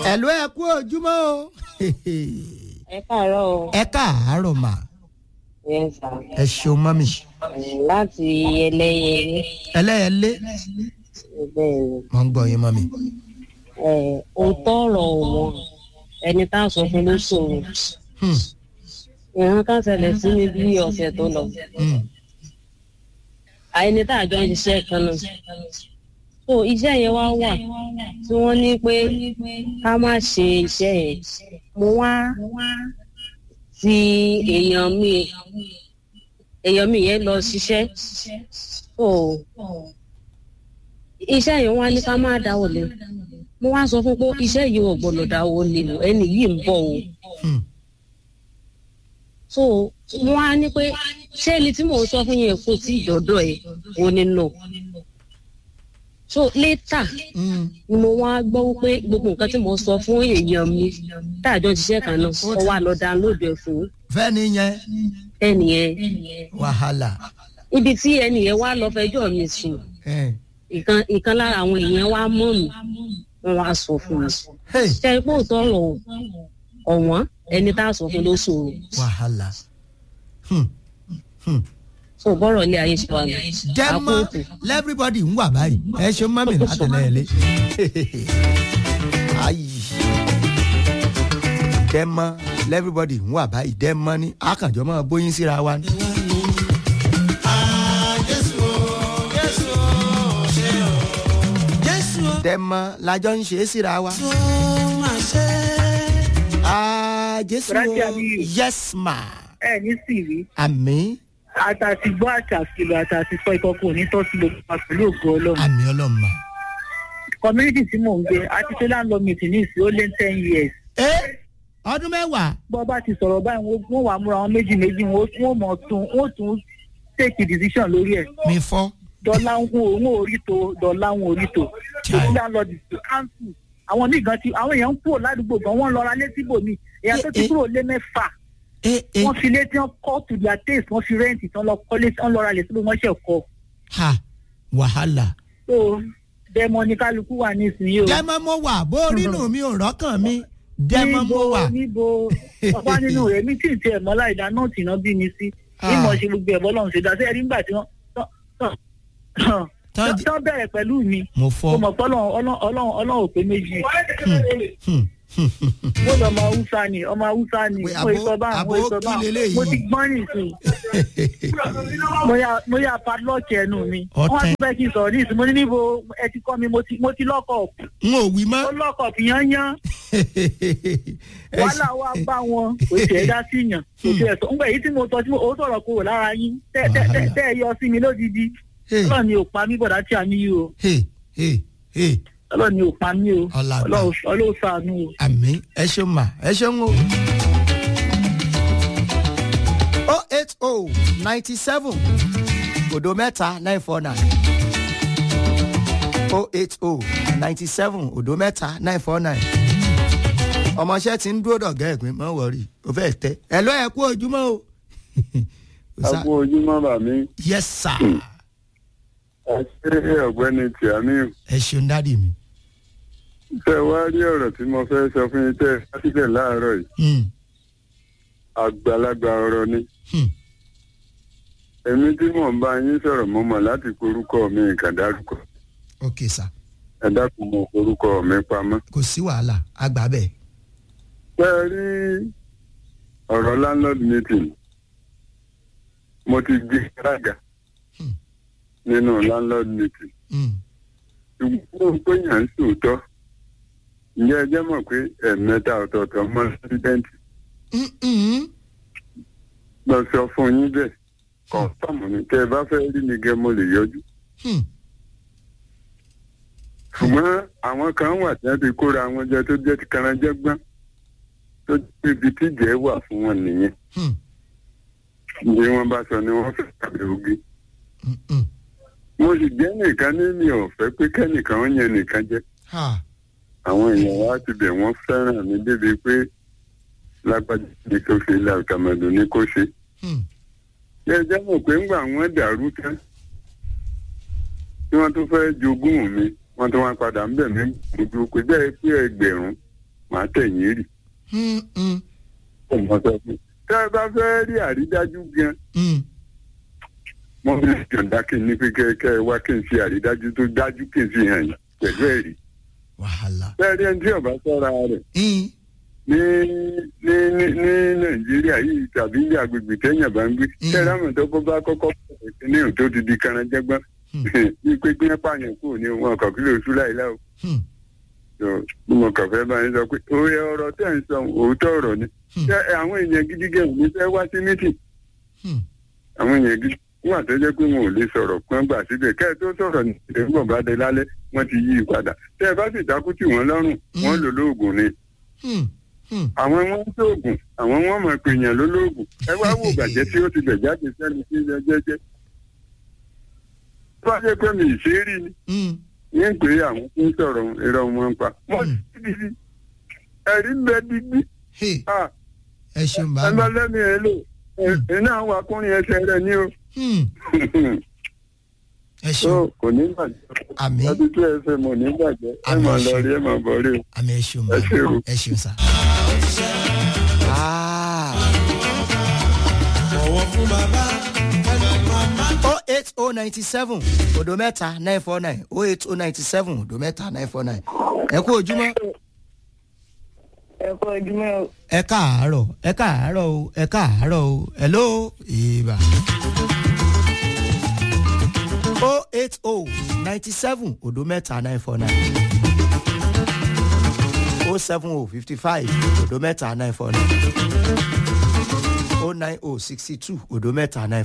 ẹ̀lú ẹ kú ojúmọ́ o ẹ káàárọ̀ o. ẹ káàárọ̀ mà Yes, sir. ẹ ṣeun mọ́mì láti ẹlẹ́yẹlé ẹlẹ́yẹlé bẹ́ẹ̀ mo ń gbọ́ yín mọ́mì. ni òótọ́ ọ̀rọ̀ wọn ẹni tá a sọ fún ló ṣòro Hmm, ìran kan ṣẹlẹ̀ sí mi bí ọ̀sẹ̀ tó lọ hmm, àìní tá a jọ ń ṣiṣẹ́ kan náà so iṣẹ́ yẹn wá wà tí wọ́n ní pé ká má ṣe iṣẹ́ yẹn mo wá ti èèyàn mi èèyàn mi yẹn lọ ṣiṣẹ́ so iṣẹ́ yẹn wá ní ká má dáwọ́ lé mo wá sọ fún pé iṣẹ́ yìí ò gbọ́dọ̀ dáwọ́ lé o ẹni yìí ń bọ̀ o hmm. so wọ́n á ní pé ṣé ẹni tí mò ń sọ fún yẹn kò tí ìdọ́dọ̀ ẹ̀ ò ní nà so later Hmm. ni mo wá gbọ́ pé gbogbo nǹkan tí mo sọ fún èèyàn mi táàjọ ṣiṣẹ́ kan náà ó wá lọ download ẹ̀ fún fẹ́ni yẹn ẹnìyẹn wàhálà ibi tí ẹnìyẹn wá lọ fẹjọ́ mi sùn Eh, ìkan ìkan lára àwọn èèyàn wá mọ̀ mí wọ́n wá sọ fún mi hey, ṣe é pé òótọ́ ọ̀rọ̀ ọ̀wọ́n ẹni tá a sọ fún ló ṣòro wàhálà Hmm, hmm. so bọ́rọ̀ ilé ayé ṣe wà ní dẹ́mọ́ àpótò lẹ́fíríbọ́dì ń wà báyìí ẹ ṣeun mọ́mì látẹ̀lẹ́yẹlé. ayi dẹ́mọ́ lẹ́fíríbọ́dì ń wà báyìí dẹ́mọ́ ní akànjọ́ máa bóyin síra wa ní. dẹ́mọ́ lajọ ń ṣe é síra wa. Ah, jésù Rántí o Aliyu. yes ma ẹ ní sìrí àmì àtàtì gbọ́ àtàkìlò àtàtì sọ ìkọkọ òní tọ́ sí gbogbo wa pẹ̀lú ògo ọlọ́run àmì ọlọ́mọ. community tí mò ń gbé àti ṣe landlord meeting ní ìsìn ó lé ten years ẹ ọdún mẹ́wàá bọ́ bá ti sọ̀rọ̀ báyìí wọ́n- wọ́n wà múra wọn méjì méjì wọ́n wọ́n mọ̀ tún wọ́n tún take decision lórí ẹ̀ mi fọ́. dọ́là ń hún òun orí tó dọ́là ń orí tó Chai. èyí landlord ti council àwọn míì gan ti àwọn èèyàn ń kúrò ládùúgbò gan wọ́n lọ ra létí bòmí èèyàn tó ti Eh, eh. kúrò lé mẹ́fà ẹ ẹ wọ́n fi létí wọn kọ́ to their taste wọ́n fi rẹ́ǹtì tán lọ kọ́lé tán lọ ra lè síbi wọ́n ṣẹ̀ kọ́ ha wàhálà. so dẹmọ ní kálukú wà nísìnyí o. dẹ́mọ́ mo wà bó rínú mi ò rọ́kàn mi dẹ́mọ́ mo wà. níbo ọba nínú rẹ mi tí ì tiẹ̀ mọ́ láìda náà tì náà bí mi sí Ah. ìmọ̀ ṣe gbogbo ẹ̀bọ́ lọ́run ṣe dá sí ẹ̀rí nígbà tí wọ́n tán- tán- Tán tán jẹ́- tán bẹ̀rẹ̀ pẹ̀lú mi mo mo fọ́. mọ̀ pé ọlọ́run ọlọ́run ọlọ́run ò pé méjì Hmm, hmm, hmm, mo lọ ọmọ haúsá ni ọmọ haúsá ni Wait, mo àbó- ìsọ bá àbó mo ìsọ bá kí leléyìí? mo ti gbọ́n nìsín mo yà mo yà padlock ẹnu mi Ọ̀tẹ̀. wọ́n ti fẹ́ kí n sọ̀rọ̀ ní ìsìn mo ní níbo ẹ ti kọ́ mi mo ti mo ti lọ́kọ̀ n ò wí ó mọ́. lọ́kọ̀ yányán Ẹ wàhálà wa bá wọn kò tiẹ̀ dá sí yàn kò tiẹ̀ sọ ńgbà èyí tí mo sọ tí mo ó sọ̀rọ̀ kúrò lára yín tẹ́ tẹ́ tẹ́ tẹ́ ẹ yọ sí mi lódìdí Hey, ọlọ́run ni ò pa mí bọ̀dá tí a ní yìí o hey, hey, hey. ọlọ́run ni ò pa mí o Ọlá àgbà. ọlọ́run ọlọ́run ṣàánú o. àmì ẹ ṣeun mà ẹ ṣeun o. oh eight oh ninety seven òdo mẹ́ta nine four nine oh eight oh ninety seven òdo mẹ́ta nine four nine ọmọọṣẹ́ ti ń dúró dọ̀gá ẹ̀gbìn mọ́ wọ̀rí o fẹ́ tẹ́ ẹ lọ́ ẹ kú ojúmọ́ o. a kú ojúmọ́ bà mí yes sir ẹ ṣe ọ̀gbẹ́ni tìámíù ẹ ṣeun dádì mi. tẹ wá rí ọ̀rọ̀ tí mo fẹ́ sọ fún yín tẹ́ ẹ bá sílẹ̀ láàárọ̀ yìí Hmm, àgbàlagbà ọ̀rọ̀ ni hmm. èmi tí mò ń bá yín sọ̀rọ̀ mo mọ̀ láti korúkọ mi nǹkan dárúkọ ok sir ẹ dákun mo korúkọ mi pamọ́. kò sí wàhálà àgbà bẹ́ẹ̀. tẹ́ ẹ rí ọ̀rọ̀ landlord meeting mo ti gbé alága Hmm. nínú landlord meeting Hmm, ṣùgbọ́n ó ń pèyàn ń sòótọ́ ǹjẹ́ ẹ jẹ́ mọ̀ pé ẹ̀ẹ̀mẹ́ta ọ̀tọ̀ọ̀tọ̀ mọ́ lẹ́sídẹ́ǹtì hmm, hmm. lọ sọ fún yín bẹ́ẹ̀ kọ̀ọ̀tọ̀mù ni tẹ́ ẹ bá fẹ́ rí mi gẹ́ mo lè yọjú. Hmm. ṣùgbọ́n àwọn kan wà tí wọ́n ti kóra wọn jẹ tó jẹ́ ti karanjẹ́gbọ́n tó jẹ́ ibi tíjẹ́ wà fún wọn nìyẹn. Hmm. bí wọ́n bá sọ ni wọ́n fẹ́ tàbí ogi. Hmm, hmm. mo sì jẹ́ nìkan ní mi ò fẹ́ pé kẹ́nìkan ó yẹn nìkan jẹ́. ha àwọn èèyàn wa ti bẹ̀ wọ́n fẹ́ràn mi débi pé lágbájá ní kó ṣe ilé àkàmọ̀dù ní kó ṣe. Hmm. ṣé ẹ jẹ́ mọ̀ pé ńgbà wọ́n dàrú tán tí wọ́n tún fẹ́ jogún mi wọ́n tún wá padà ń bẹ̀ mí gbogbo pé bẹ́ẹ̀ pé ẹgbẹ̀rún màá tẹ̀yìn rì Hmm, hmm, kò mọ sọ fún un. tẹ́ ẹ bá fẹ́ rí àrídájú gan hmm. mo fi yọ̀ǹda kí n ní pé kẹ́ ẹ wá kí n ṣe àrídájú tó dájú kí n fi hàn yín pẹ̀lú ẹ̀rí. wàhálà. bẹ́ẹ̀ ni ẹni tí ọba sọ́ra rẹ̀ Hmm, ní ní ní ní nàìjíríà yìí tàbí ní agbègbè téèyàn bá ń gbé Mm. kẹ́rẹ́ àwọn tó kọ́ bá kọ́kọ́ bẹ̀rẹ̀ ní òtó ti di karanjẹ́gbọ́n Hmm. ní pé gbé pààyàn kúrò ní wọn kàn kí ló sú láìláà o. hmm, So, bí mo kàn fẹ́ bá yín sọ pé òye ọ̀rọ̀ tẹ̀ ń sọ òótọ́ ọ̀rọ̀ ni Hmm. ṣé àwọn èèyàn gidi gẹ̀ ní fẹ́ wá sí mítì hmm. àwọn èèyàn gidi wà tó jẹ́ pé wọn ò lè sọ̀rọ̀ kán gbà síbẹ̀ kẹ́ ẹ tó sọ̀rọ̀ ní ìdẹ́gbọ̀n bá dé lálẹ́ wọ́n ti yí i padà tẹ́ ẹ bá sì dákú tì wọ́n lọ́rùn wọ́n lò lóògùn ni Hmm, hmm. àwọn wọn ń tóògùn àwọn wọn mọ̀ pé èèyàn ló lóògùn ẹ wá wò bàjẹ́ tí ó ti bẹ̀ jáde sẹ́ni sí ilẹ̀ jẹ́jẹ́ tó bá jẹ́ pé mi ì ṣe é rí ni Hmm, ní pé àwọn tó ń sọ̀rọ̀ irọ́ wọn ń pa wọ́n Hmm. ti di ẹ̀rí ń bẹ dídí hey, ah ẹ ṣeun ẹ bá bá mi. lẹ́nu ẹ lò ẹ náà wà kúrin ẹsẹ̀ rẹ ní o Hmm, ẹ tó ṣeun kò ní bàjẹ́ àmì ọdún tí ẹ fẹ́ mọ̀ ní bàjẹ́ ẹ Àmín, máa ẹ lọ ṣé. rí ẹ máa bọ̀ rí o. àmì ẹ ṣeun bá Ẹ ṣé o. mi. ẹ ṣeun sá. Ah. bọ̀wọ̀ fún bàbá ẹnu màmá. oh eight oh ninety seven odo mẹ́ta nine four nine oh eight oh ninety seven odo mẹ́ta nine four nine ẹ kú ojúmọ́ ẹ kú ojúmọ́ o. ẹ káàárọ̀ ẹ káàárọ̀ o ẹ káàárọ̀ o hello ìbà. oh eight oh ninety seven odo mẹ́ta nine four nine oh seven oh fifty five odo mẹ́ta nine four nine oh nine oh sixty two odo mẹ́ta nine